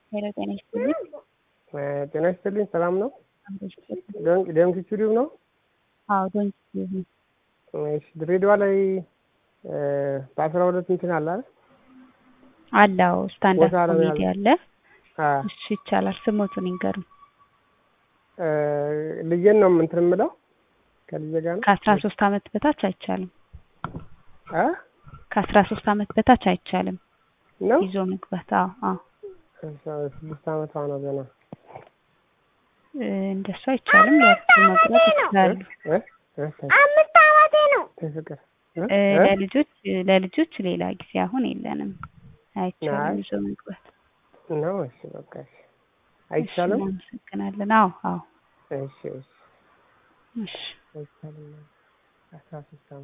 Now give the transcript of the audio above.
ሄሎ ጤና ይስጥልኝ። ጤና ይስጥልኝ። ሰላም ነው? አብሮ ይስጥልኝ። ደምክ ስቱዲዮ ነው? አዎ ዶንት ዩዝ ነው። እሺ ድሬዳዋ ላይ በአስራ ሁለት እንትን አለ አይደል? አለው ስታንዳርድ ቦታ ለመያዝ ኮሜዲ አለ። አ እሺ ይቻላል። ስሞቱን ይንገሩኝ። ልጄን ነው እንትን የምለው ከልጄ ጋር ነው ከአስራ ሶስት አመት በታች አይቻልም። አ ከአስራ ሶስት አመት በታች አይቻልም ነው ይዞ መግባት። አዎ አዎ ስድስት አመቷ ነው ገና እ፣ እንደሱ አይቻልም። ለእርሱ መግባት ይችላሉ። እ? እ? አምስት አመቴ ነው ፍቅር እ? እ፣ እ? ለልጆች ለልጆች ሌላ ጊዜ አሁን የለንም። አይቻልም አይ። ይዞ መግባት። ነው እሺ በቃ እሺ እሺ አይቻልም እናመሰግናለን። አዎ አዎ እሺ እሺ እሺ አይቻልም አስራ ሶስት አመት